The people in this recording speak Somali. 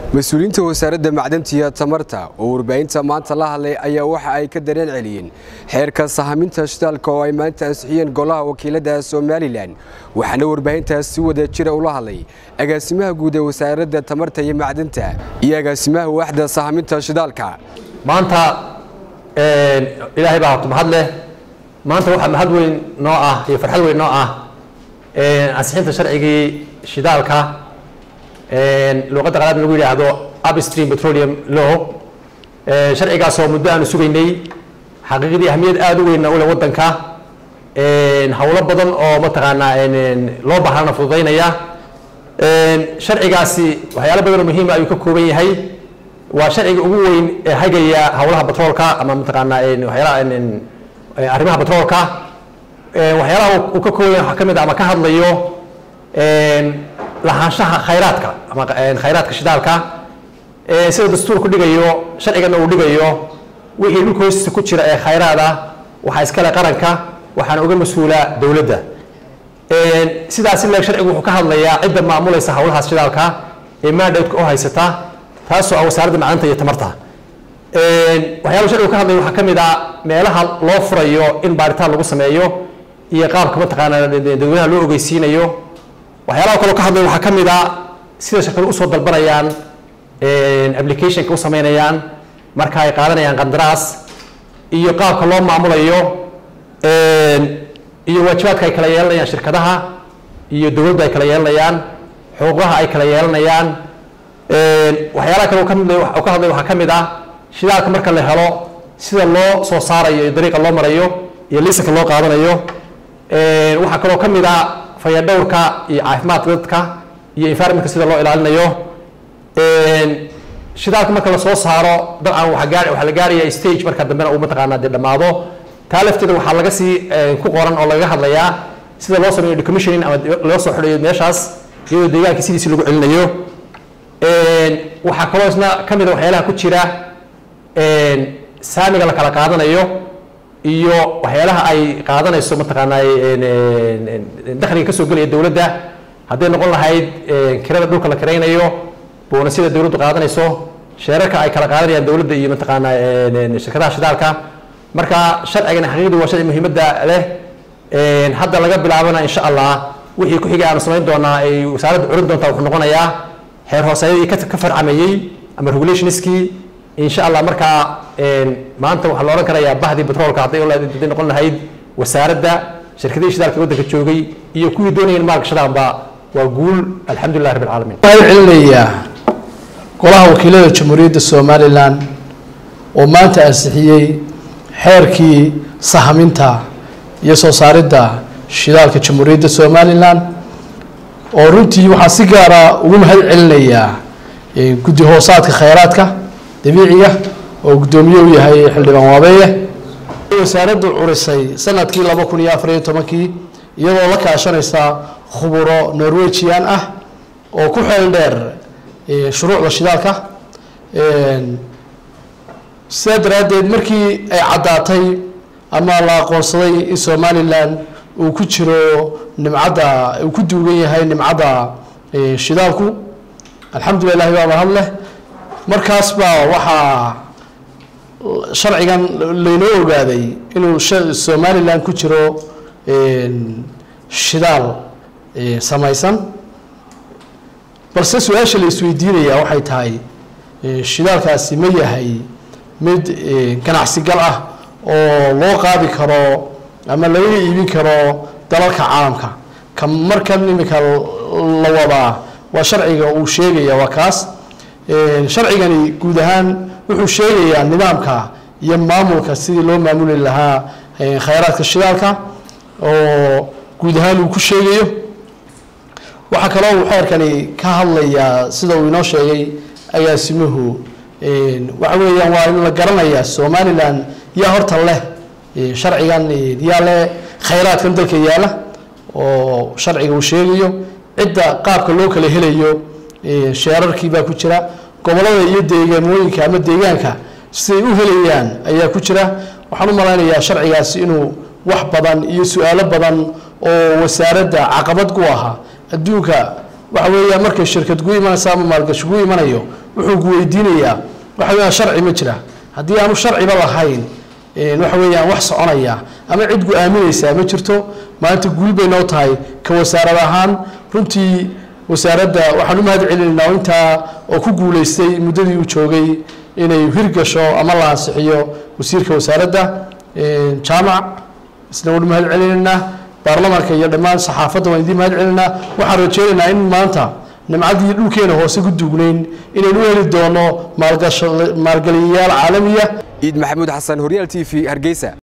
mas-uuliyiinta wasaaradda macdanta iyo tamarta oo warbaahinta maanta la hadlay ayaa waxa ay ka dareen celiyeen xeerka sahaminta shidaalka oo ay maanta ansixiyeen golaha wakiilada somalilan waxaana warbaahintaas si wada jira ula hadlay agaasimaha guud ee wasaaradda tamarta iyo macdanta iyo agaasimaha waaxda sahaminta shidaalka maanta ilaahay baa horta mahad leh maanta waxaa mahad weyn noo ah iyo farxad weyn noo ah ansixinta sharcigii shidaalka luuqadda qalaad lagu yidhaahdo upstream petroleum law sharcigaasoo muddo aanu sugaynay xaqiiqdii ahmiyad aada u weynna u leh waddanka howlo badan oo mataqaanaa loo baahana fududaynaya sharcigaasi waxyaalo badan oo muhiima ayuu ka kooban yahay waa sharciga ugu weyn ee hagaya howlaha batroolka ama mataqaanaa waxyaalaha arrimaha batroolka waxyaalaha uu ka kooban yahay waxaa ka mid ah ama ka hadlayo lahaanshaha khayraadka ama khayraadka shidaalka sida dastuurku dhigayo sharcigana uu dhigayo wixii dhulka hoostiisa ku jira ee khayraad ah waxaa iskale qaranka waxaana uga mas-uula dowladda sidaas leeg sharcigu wuxuu ka hadlayaa cidda maamulaysa howlahaas shidaalka ee mandate oo haysata taasoo ah wasaaradda macdanta iyo tamarta waxyaaba sharcigu ka hadlaya waxaa ka mid ah meelaha loo furayo in baaritaan lagu sameeyo iyo qaabka mataqaanaa dadweynaha loo ogeysiinayo waxyaalaha kaloo ka hadlaya waxaa ka mid a sida shirkadu usoo dalbanayaan applicationka u sameynayaan marka ay qaadanayaan qandaraas iyo qaabka loo maamulayo iyo waajibaadka ay kala yeelanayaan shirkadaha iyo dowladda ay kala yeelanayaan xuquuqaha ay kala yeelanayaan waxyaalaha kale kamid ka hadlaya waxaa ka mid ah shidaalka marka la helo sida loo soo saarayo iyo dariiqa loo marayo iyo lisanka loo qaadanayo waxaa kaloo ka mid ah fayadhowrka iyo caafimaadka dadka iyo environmentka sida loo ilaalinayo shidaalka marka lasoo saaro dabcan waxaa la gaaraya stage marka dambena uu mataqaanaa dee dhammaado taa lafteeda waxaa laga sii ku qoran oo lagaga hadlayaa sida loo sameeyo decommissioning ama loo soo xidhayo meeshaas iyadoo deegaanka sidiisi lagu celinayo waxaa kaloo isna ka mid a waxyaalaha ku jira saamiga la kala qaadanayo iyo waxyaalaha ay qaadanayso mataqaanaa dakhliga kasoo gelaya dowladda hadday noqon lahayd kirada dhulka la kiraynayo boonasyada dowladdu qaadanayso sheerarka ay kala qaadanayaan dowladda iyo mataqaanaa shirkadaha shidaalka marka sharcigana xaqiiqdii waa sharci muhiimadda leh hadda laga bilaabana insha allah wixii ku xigay aanu samayn doonaa ay wasaaradda curin doontaa wuxuu noqonayaa xeer hooseeyadii ka farcamayey ama regulationskii insha allah markaa maanta waxaa la odhan karayaa bahdii batroolka hadday hadday noqon lahayd wasaaradda shirkadihii shidaalka waddanka joogay iyo kuwii doonayeen maalgashadaanba waa guul alxamdulilah rabbi alcaalamiin waxaan celinayaa golaha wakiilada jamhuuriyadda somalilan oo maanta ansixiyey xeerkii sahaminta iyo soo saaridda shidaalka jamhuuriyadda somalilan oo runtii waxaan si gaara ugu mahad celinayaa guddi hoosaadka khayraadka dabiiciga oo guddoomiye u yahay xildhibaan waabeeye wasaaraddu curisay sanadkii laba kun iyo afariyo tobankii iyadoo la kaashanaysa khuburo norwegian ah oo ku xeel dheer shuruucda shidaalka sidaa daraaddeed markii ay caddaatay ama la aqoonsaday in somalilan uu ku jiro nimcadda uu ku duugan yahay nimcadda shidaalku alxamdulilahi baa mahad leh markaas baa waxaa sharcigan laynoo ogaaday inuu somalilan ku jiro shidaal samaysan balse su-aasha la isweydiinaya waxay tahay shidaalkaasi ma yahay mid ganacsi gal ah oo loo qaadi karo ama laga iibin karo dalalka caalamka ka markan imika la wadaa waa sharciga uu sheegaya waa kaas sharcigani guud ahaan wuxuu sheegayaa nidaamka iyo maamulka sidii loo maamuli lahaa khayraadka shidaalka oo guud ahaan uu ku sheegayo waxaa kaloo uu xeerkani ka hadlayaa sida uu inoo sheegay agaasimuhu waxa weeyaan waa in la garanayaa somalilan yaa horta leh sharcigan yaa leh khayraadkan dalka yaala oo sharciga uu sheegayo cidda qaabka loo kala helayo sheerarkii baa ku jira gobolada iyo deegaamooyinka ama deegaanka siday u helayaan ayaa ku jira waxaan u malaynayaa sharcigaasi inuu wax badan iyo su-aalo badan oo wasaaradda caqabad ku ahaa adduunka waxa weeyaan markay shirkad gu imanaysa ama maalgashi gu imanayo wuxuu ku weydiinayaa waxa weeyaan sharci ma jira haddii aanu sharciba lahayn waxa weeyaan wax soconaya ama cid gu aaminaysaa ma jirto maanta guul bay noo tahay ka wasaarad ahaan runtii wasaaradda waxaan u mahad celinaynaa intaa oo ku guulaystay muddadii uu joogay inay hirgasho ama la ansixiyo wasiirka wasaaradda jaamac isna waan u mahad celinaynaa baarlamaanka iyo dhammaan saxaafadda waan idiin mahad celinaynaa waxaan rajeynaynaa in maanta nimcaddii dhulkeena hoose ku duugnayn inaynu u heli doono maalgaliyayaal caalamiya ciid maxamuud xasan horyaal t v hargeysa